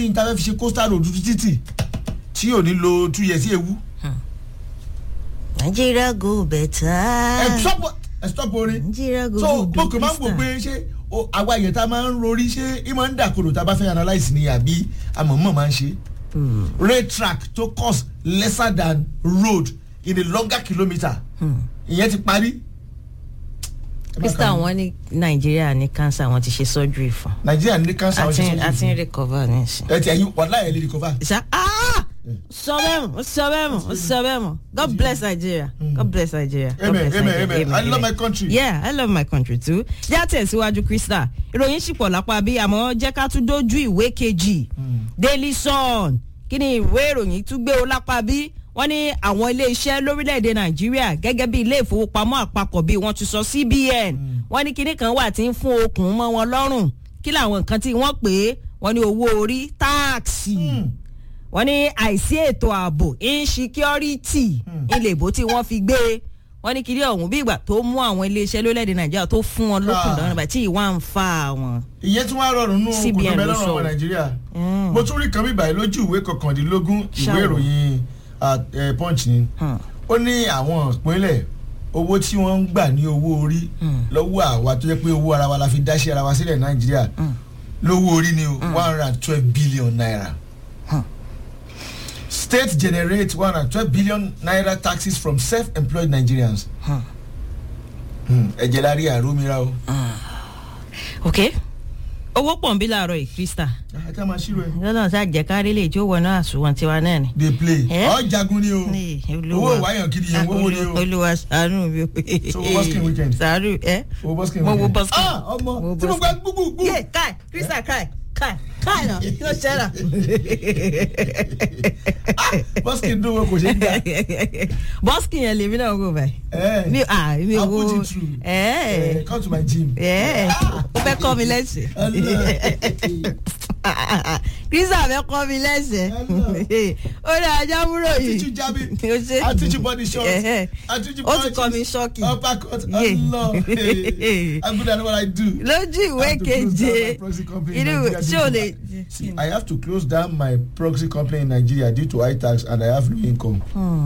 internet fi ṣe coastal road títì tí yóò ní lo two years sí ewu. nàìjíríà go better. ẹ stop ẹ stop orin nàìjíríà go so good mo kàn máa ń wò pé ṣé o- àwa yẹn tá a máa ń rorí ṣé ìmọ̀ ń dàkodò tá a bá fẹ́ analyse ni àbí àmọ̀mọ̀ máa ń ṣe. rail track to cost lesser than road in a longer kilometre ìyẹn ti parí. Ẹ má krista kà mí. wọn ní nàìjíríà ní cancer wọn ti ṣe surgery fún. nàìjíríà ní cancer àti ọ̀sẹ̀ àti ń recover nísìn. ẹ ti ẹyin wàhálà ẹ lè recover. ṣá ah sọ bẹ́ẹ̀ mọ̀ sọ bẹ́ẹ̀ mọ̀ sọ bẹ́ẹ̀ mọ̀ god bless nigeria god bless nigeria. God amen bless amen Nigeria. amen i love my country. yeah i love my country too. jẹ́ àtẹ̀síwájú krista ìròyìn sì pọ̀ lápá bí àmọ́ jẹ́ ká tún dójú ìwé kejì daily sun kí ni ìwé ìròyìn tún gbé o lápá bí wọ́n ní àwọn iléeṣẹ́ lórílẹ̀‐èdè nàìjíríà gẹ́gẹ́ bí ilé ìfowópamọ́ àpapọ̀ bí wọ́n ti sọ cbn wọ́n ní kinní kan wà tí ń fún okùn mọ́ wọn lọ́rùn kí làwọn nǹkan tí wọ́n pè é wọ́n ní owó orí táàksì wọ́n ní àìsí ètò ààbò insecurity ilé ìbò tí wọ́n fi gbé e. wọ́n ní kiri ọ̀hún bí ìgbà tó mú àwọn iléeṣẹ́ lórílẹ̀‐èdè nàìjíríà tó fún wọn lókun Ah. lọ́rùn bàtí ìwà ń fa wọn. ìyẹn tún wá rọrùn nù CBN kòtò ló mẹ́lọ́rùn sọ. ọmọ nàìjíríà Mm. mo tún rí kan bíbáyìí lójú ìwé kọkàndínlógún ìwé Ṣáà. ìròyìn ah, eh, punch ni Hmm. ó ní àwọn ìpínlẹ̀ owó tí wọ́n ń gbà ní owó orí Mm. lọ́wọ́ àwa tó jẹ́ pé owó ara wa la fi dáṣẹ́ ara wa sílẹ̀ nàìjíríà lówó orí ni o one hundred and twelve billion naira Hmm. state generate one hundred and twelve billion naira taxes from self-employed nigerians Hmm. Hmm, ẹ̀jẹ̀ la rí àrómìíràn o. ok owó pọ̀ ń bí láàárọ̀ yìí krista ajá máa ṣírò ẹ̀. lọ́nà tá a jẹ́ kárí lè jó wọnú àsùnwọ̀n tiwa náà ni. dey play Eh? ọjàgun ni o Ní owó ìwáyàn kiri yẹn owó ni o olúwa sànú mi o. So, wo busking weekend? sànú ẹ. owó bọ́sìkì mo wo busking. ah ọmọ Mo wo tí mo gba busking. gbúgbúgbú. yé káì krista káì káì káì náà kí ló ṣẹlẹ̀. bọ́sìkì dùn wọn kò ṣe é gbà. bọ́sìkì yẹn lèmi náà wò báyìí. Eh, mi ah mi I'll wo put it through. ẹ Eh, come to my gym. ẹ o fẹ́ kọ́ mi lẹ́sẹ̀. krista fẹ́ kọ́ mi lẹ́sẹ̀. ó ní ajá múrò I teach you yìí. jabbing. O ṣe. I teach you body shots. Eh, I teach you ó ti punches. kọ́ mi ṣọ́ọ̀kì. Uppercut. Yeah. Allah. Hey, I'm good at what I do. lójú ìwé I have to close down keje my proxy company in inú ìwé Nigeria tí due o to- lè. See, I have to close down my proxy company in Nigeria due to high tax and I have no income.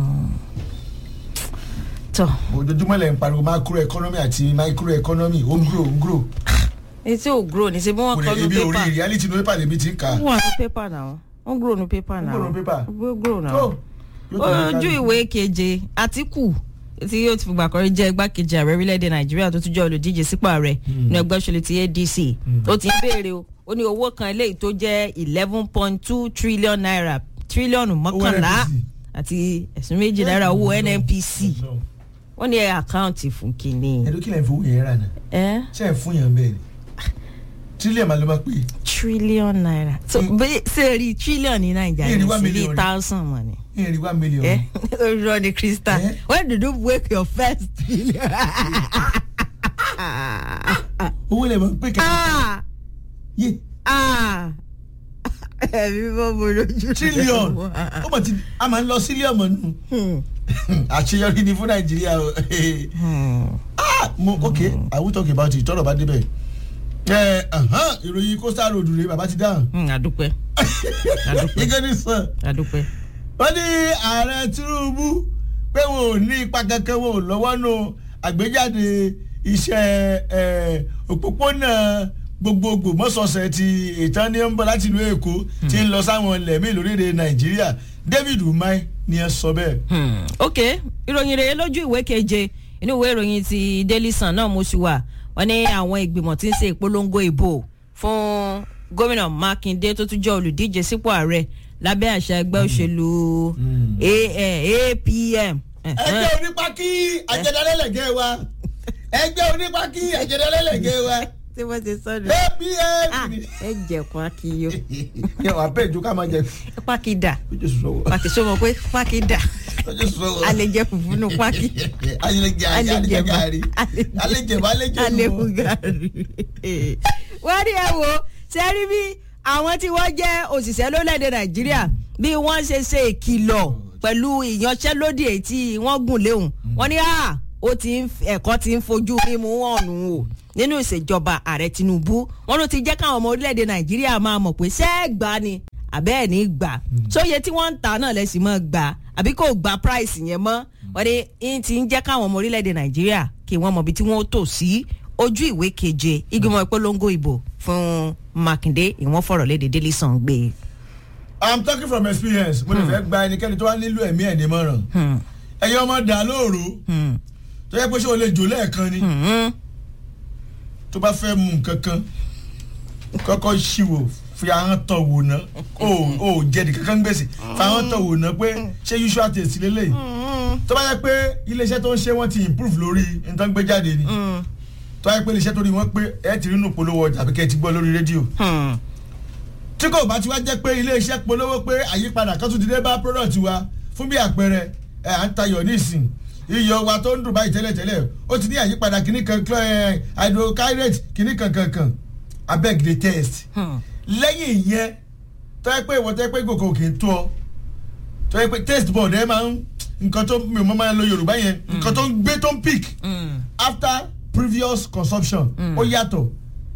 tọ Ojoojúmọ́ lẹ̀ ń pariwo macro economy àti micro economy ó ń grow ó ń grow. etí ò grow ní ṣe bí wọ́n Kò kọ́ lè nu ebi orí pépà reality no paper lèmi ti ń kà. wọ́n wà ní pépà náà wọ́n grow nu pépà náà grow nu paper? wọ́n grow náà Tó, yóò tó ní ojú ká- ìwé keje àtìkù tí yóò ti fìgbà kọrí jẹ́ igbákejì ààrẹ orílẹ̀-èdè nàìjíríà tó tún jẹ́ olùdíje sípò ààrẹ ní ẹgbẹ́ òṣèlú ti adc ó ti ń béèrè o ó ní owó kan eléyìí tó jẹ́ eleven point two trillion naira tírílíọ̀nù mọ́kànlá NNPC. àti ẹ̀sùn méjì náírà owó nnpc wọ́n ní àkáǹtì fún kínní. ẹ̀dọ́ kí lẹ̀ ń fowó yẹn rà náà ẹ́ ṣé ẹ̀ fún yàn bẹ́ẹ̀ ni tírílíọ̀nù máa ló máa pè é trillion naira so Mm. bẹ́ẹ̀ ṣe rí trillion ní Ní nàìjíríà ìrí ní one sí million bíi ni. thousand mọ̀ ni. ní ìrìn one million. ẹ orí ni krista Eh? when did you wake your first trillion. owó lè máa pè kẹ́ ah yé ah ẹ̀mí bọ́ mo lójú. tírílíọ̀nù ó mọ̀ tí a máa ń lọ sílíọ̀mù nù Hmm. àṣeyọrí ni fún nàìjíríà o Hmm. Ah, mo ok i will talk about it tọ́rọ̀ bá débẹ̀ ẹ ẹ̀hán, ìròyìn coastal road rèé bàbá ti dáhùn Hmm, àdúpẹ́ àdúpẹ́ gẹ́gẹ́ ní sàn àdúpẹ́. wọ́n ní ààrẹ tinubu pé wọn ò ní ipa kankan wọn ò lọ́wọ́ nù àgbéjáde iṣẹ́ ẹ̀, òpópónà gbogbogbò mọ́sọ̀ọ̀sẹ̀ ti ìtàn ní ń bọ̀ láti ìlú èkó tí ń lọ sáwọn ilẹ̀ míì lórílẹ̀ nàìjíríà david umar ni ẹ sọ bẹ́ẹ̀. Hmm, ok ìròyìn rèé lójú ìwé keje inú ìwé ìròyìn ti daily sun náà mo ṣì wà wọn ní àwọn ìgbìmọ̀ tí ń ṣe ìpolongo ìbò fún gómìnà mákindé tó tún jẹ́ olùdíje sípò ààrẹ lábẹ́ àṣà ẹgbẹ́ òṣèlú A- eh, apm. ẹgbẹ́ onípákí àjẹdálẹ́lẹ̀gẹ́ wa ẹgbẹ́ onípákí àjẹdálẹ́lẹ̀gẹ́ wa tí wọ́n ti sọ́dọ̀ apm. ẹ jẹ̀kun akíyó yẹ wà bẹ́ẹ̀ jó ká máa jẹ pákídà ojú sọ̀wọ́ pàkì sọ́mọ pé pákídà ojú sọ̀wọ́. alẹ́ jẹ fùfú nù pákí alẹ́jẹ̀ alẹ́jẹ̀ gàrí alẹ́jẹ̀ bá alẹ́jẹ̀ alẹ́kùn gàrí. wọ́n ní ẹ wo ṣe rí bí àwọn tí wọ́n jẹ́ òṣìṣẹ́ lólẹ́dẹ̀ nàìjíríà bí wọ́n ṣe ṣe ìkìlọ̀ pẹ̀lú ìyanṣẹ́lódì èyí tí wọ́n gùn léhùn wọ́n ní à ó ti ń ẹ̀kọ́ ti ń fojú mímú wọn nù o nínú ìṣèjọba ààrẹ tinubu wọn ló ti jẹ́ káwọn ọmọ orílẹ̀-èdè nàìjíríà máa mọ̀ pé ṣẹ́ẹ̀gbá ni àbẹ́ ẹ̀ ní gbà sóye tí wọ́n ń ta náà lẹ́sìn mọ́ gbà àbí kò gba price yẹn mọ́ wọ́n ní ń ti ń jẹ́ káwọn ọmọ orílẹ̀-èdè nàìjíríà kí wọ́n mọ ibi tí wọ́n tò sí ojú ìwé keje ìgbìmọ̀ ìpolongo ìbò fún mákindé ìwọ̀n fọ̀rọ̀ léde daily sun gbé. i'm talking from experience mo lè fẹ́ gba ẹnikẹ́ni tó wá nílò ẹ̀mí ẹ̀ ní mọ̀ràn ẹ̀yin ọmọ dà lóòrò tó yẹ pé ṣé o lè jò lẹ́ẹ̀kan ni tó bá fẹ́ mu nǹkan kan kọ́kọ́ ṣìwò fi ahọ́n tọ̀ wò ná o ò jẹ̀dì kankan gbèsè fi ahọ́n tọ̀ wò ná pé ṣé usual taste lélẹ̀ tó bá yẹ pé iléeṣẹ́ tó ń ṣe wọ́n ti improve lórí nǹkan gbé jáde ni tó bá yẹ pé iléeṣẹ́ tó rí wọ́n pé ẹ ti rí nù polówó ọjà àbí kẹ́ ẹ ti gbọ́ lórí rédíò tí kò bá ti wá jẹ́ pé iléeṣẹ́ polówó pé àyípadà kan tún ti dé bá product wa fún bí àpẹẹrẹ ẹ à ń tayọ̀ nísìn iyọ̀ wa tó ń dùn báyìí tẹ́lẹ̀tẹ́lẹ̀ ó ti ní àyípadà kìíní kan hydrochlorate kìíní kan kankan abeg dey test lẹ́yìn ìyẹn tó yẹ pé ìwọ tó yẹ pé gòkè òkè tó ọ tó yẹ pé taste board ẹ máa ń nǹkan tó mi ò mọ máa ń lo yorùbá yẹn nǹkan tó ń gbé tó ń pick after previous consumption ó yàtọ̀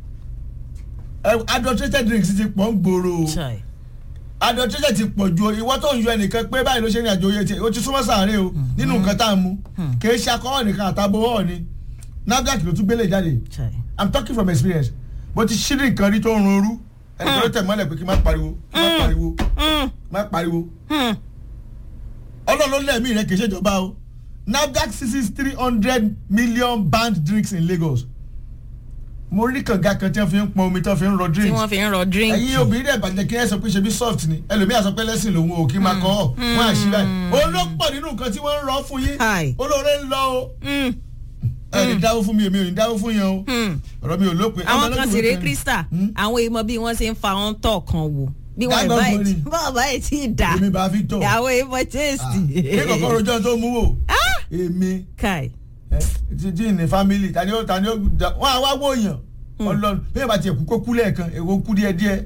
adulterated drinks ti pọ̀ ń gbòòrò adulterated ti pọ̀ ju ìwọ tó ń yọ ẹnìkan pé báyìí ló ṣe ní àjò oyè tiẹ̀ o ti súnmọ́ sàárè o nínú nǹkan tá a mú kì í ṣe akọ́wọ́ nìkan àtàbọ̀wọ́ ni NAFDAC ló tún gbélé jáde i'm talking from experience mo ti ṣírí nǹkan rí tó ń rorú ẹnìkan ló tẹ̀ mọ́lẹ̀ pé kí n má pariwo kí n má pariwo má pariwo ọlọ́run ló lẹ́ẹ̀mí rẹ kì í ṣèjọba o NAFDAC seizes three hundred million banned drinks in Lagos mo rí kànga kan tí wọ́n fi ń pọn omi tí wọ́n fi ń rọ tí drinks wọ́n fi ń rọ drink. ẹ̀yin obìnrin dẹ̀ bàjẹ́ kí ẹ sọ pé ṣe bí soft ni ẹlòmíà sọ pé lẹ́sìn lòun ò kí máa kọ́ ọ̀ wọ́n á ṣí báyìí olópọ̀ nínú nǹkan tí wọ́n ń rọ fún yín Hi. olóore ń lọ o Mm, ẹ ní dáwó fún mi èmi ò ní dáwó fún yẹn o mm. ọ̀rọ̀ mi ò lópin. àwọn Ọmọ kan lọ́dún sì rèé kan- krista Hmm? àwọn èèmọ bí wọ́n ṣe ń fa wọn tọ̀ kan wò bí wọ́n Dágbà ìbá fún ni. bàbá ẹ̀ tí ì dà èmi bá fi tọ̀ àwọn èèmọ tẹ́sítì. kí kọ̀kọ́ rojọ́ tó mú wò èmi kai ẹ, ti ti ní family tani ó tani ó da- wọn àwa wò yàn ọlọ́run bí ẹ bá tiẹ̀ kú kó kú lẹ́ẹ̀kan èwo kú díẹ̀ díẹ̀.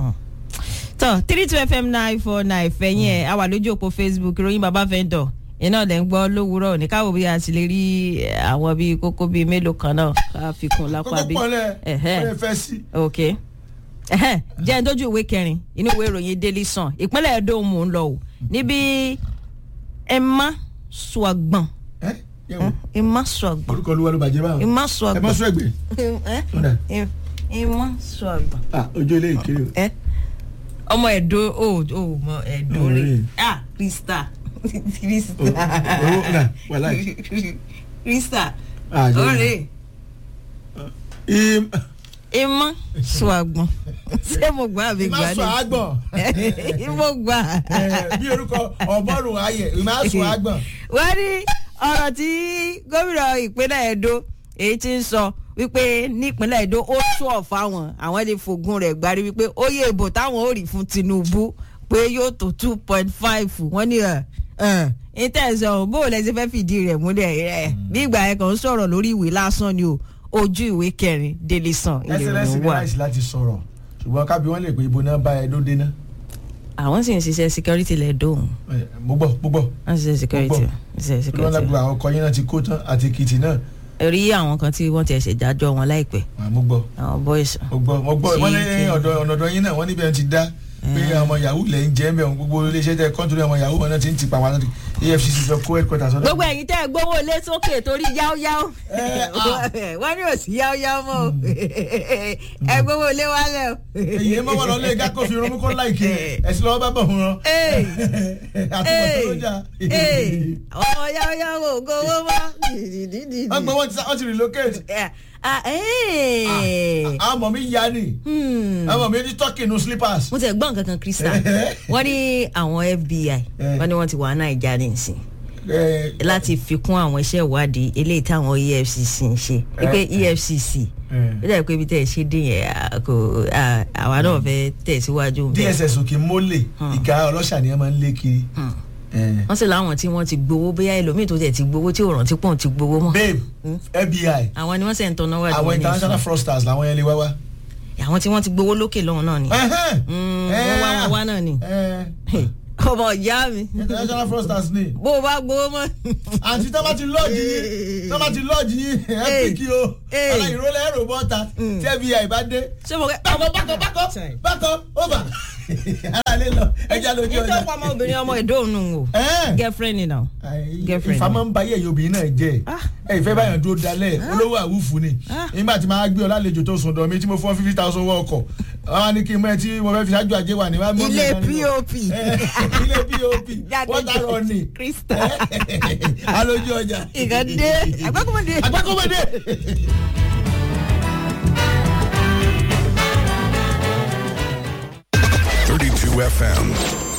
tọ three two fm nine four nine fẹ̀yìn ẹ̀ a wà lójú òpó facebook ìròyìn bàbá vendor iná lẹ́ ń gbọ́ lówùúrọ̀ ní káwọ́ bí a ti lè rí eh, àwọn bíi kókó bíi mélòó kan náà ká fi kún lápá kókó bí. pọ̀lẹ́ Ẹ̀hẹ́. ó lè fẹ́ sí. ok Ẹ̀hẹ́, jẹ́ ń dójú ìwé kẹrin inú ìwé ìròyìn daily sun ìpínlẹ̀ Ẹdó mò ń lọ o níbi Emma Swagbọn ẹ yẹ wò Emma Swagbọn orúkọ olúwa ló bàjẹ́ báwọn. Emma ẹ Swagbọn mọ́ sún ẹgbẹ́. Eh? Ọ̀dà. Em- Emma Swagbọn ah ojú ilé ìkéré o. ẹ ọmọ ẹdó o ò mọ ẹdó Oh, rẹ really? ah krista owó krista ọ̀nà wàhálà krista Ah, jẹ́ ọ̀rẹ́ im emma swagbọn ṣé mo gbà àbí má gbà sọ àgbọ̀n ni mo gbà. Eh, bí orúkọ ọmọrùn ayẹ má sọ àgbọ̀n. wọ́n ní ọ̀rọ̀ tí gómìnà ìpínlẹ̀ Ẹdó èyí tí ń sọ wípé nípínlẹ̀ Ẹdó ó tún ọ̀fà wọn àwọn lè fògùn rẹ̀ gbárí wípé ó yẹ ìbò táwọn ò rí fún Tinubu pé yóò tó two point five wọ́n ní ẹ̀ ẹ̀ ìtẹ̀sán bó o lẹ́sẹ̀ fẹ́ fìdí rẹ̀ múlẹ̀ ẹ̀ bí ìgbà ẹ̀ kàn ń sọ̀rọ̀ lórí ìwé lásán ni o ojú ìwé kẹrin Daily Sun ẹsẹlẹsì ìròyìn ní wà. láìsí láti sọ̀rọ̀ ṣùgbọ́n kábí wọ́n lè pé ibo náà bá ẹ ló dé náà. àwọn sì ń ṣiṣẹ́ security lẹ́dọ̀ Eh, mo gbọ́ mo gbọ́ wọ́n ń ṣiṣẹ́ security Gbọ́. ṣiṣẹ́ olúwa náà security gbogbo àwọn ọkọ yín náà ti kó tán àti Èkìtì náà rí àwọn kan tí wọ́n ti ẹ̀ṣẹ̀ jájọ́ wọn láìpẹ́ Ah, mo gbọ́ àwọn boys mo gbọ́ mo gbọ́ Ṣé wọ́n ní kí- ọ̀dọ̀ ọ̀nà ọ̀dọ̀ yín náà wọ́n níbi ẹ̀ ti dá pé ọmọ yahoo lẹ̀ ń jẹ́ mẹ́ gbogbo iléeṣẹ́ tẹ kọ́ńtúrì ọmọ yahoo wọn náà ti ń ti pa wọn náà EFCC sọ kó headquarters ọ̀dọ̀. gbogbo ẹ̀yin tẹ́ ẹ gbówó lé sókè torí yáóyáó Eh, ah. wọ́n ní òsì yáóyáó mọ́ o ẹ gbówó lé wálẹ̀ o. èyí mọ́ wọn lọ lé gákó fi rán mú kó láìké ẹ̀sìn lọ́wọ́ bá bọ̀ fún wọn. Hey. àtúbọ̀ tó ló jà. Ee, ọmọ yáóyáó ò gbówó mọ́. wọ́n gbọ́ wọ́n ti wọ́n ti relocate. Ah, eh. àwọn ọmọ mi ya ni Hmm. àwọn ọmọ mi ní turkey nu slippers. mo tẹ gbọ́ nǹkan kan krista wọ́n ní àwọn FBI wọ́n ní wọ́n ti wà Naija nísìn Eh, láti fi kún àwọn iṣẹ́ ìwádìí eléyìí táwọn EFCC ń ṣe wípé EFCC eh. ó dàbí pé ibi tẹ́ ẹ ṣe dé yẹn à, kò à, àwa náà fẹ́ tẹ̀síwájú bẹ́ẹ̀. DSS òkè mólè ìka ọlọ́ṣà ni wọ́n máa ń lé kiri. Eh. wọ́n sì láwọn tí wọ́n ti gbowó bóyá ẹlòmíì tó tẹ̀ ti gbowó tí ò rántí pọ̀ ti gbowó mọ́. babe FBI àwọn ni wọ́n sẹ̀ ń tọ́ná wá àwọn international fraudsters làwọn yẹn lè wá wá. àwọn tí wọ́n ti gbowó lókè lọ́hùn náà ni. Ẹhẹ́n. Mm, Eh, wọ́n wá wọn wá náà ni. eh. Hey, ọmọ ìyá mi international fraudsters ni bó o bá gbowó mọ́. àti tọ́ bá ti lọ́ọ̀jì yín tọ́ bá ti lọ́ọ̀jì yín ẹ Hey. fi kí o Hey. ọ̀la ìrólẹ̀ ẹ̀rọ bọ́ta tí fbi bá dé ṣé mo kẹ́ bákan bákan bákan bákan over ara lè lọ ẹja lójú nítorí ọjà. ọ̀pọ̀ ọmọbìnrin ọmọ ìdóònù o Ẹ́ẹ̀. girlfriend ni now. Girlfriend. ìfà máa ń ba ayé ẹ̀yìn obìnrin náà jẹ́ Ah. ẹ ìfẹ́ báyọ̀ dúró dalẹ̀ olówó àwùfù ni Ah. nígbà tí máa gbé ọ lálejò tó sùn dọ̀ mi tí mo fún ọ fifty thousand owó ọkọ̀ wọn á ní kí n mọ ẹ tí mo fẹ́ fi ṣáájú àjẹ́ wà ní. wàá mú mi ilé ẹ̀ka nínú- pop Ẹ, ilé pop Jáde wọ́n ta rọ ni Krista. alójú ọjà. ìkànnì àgbákùnmọ̀dé. agbákọ́mọdé. 32 FM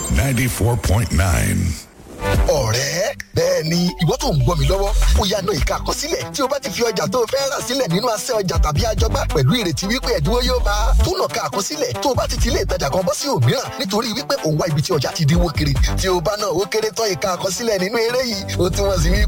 94.9. ọ̀rẹ́ bẹ́ẹ̀ ni ìwọ tó ń gbọ́ mi lọ́wọ́ ó yá náà ìka àkọsílẹ̀ tí o bá ti fi ọjà tó o fẹ́ rà sílẹ̀ nínú asẹ́ ọjà tàbí àjọgbá pẹ̀lú ìrètí wípé ẹ̀dínwó yóò bá a tó nà ka àkọsílẹ̀ tó o bá ti ti ilé ìtajà kan bọ́ sí òmíràn nítorí wípé òun wá ibi tí ọjà ti dínwó kiri tí o bá náà ó kéré tán ìka àkọsílẹ̀ nínú eré yìí ó túmọ̀ sí wípé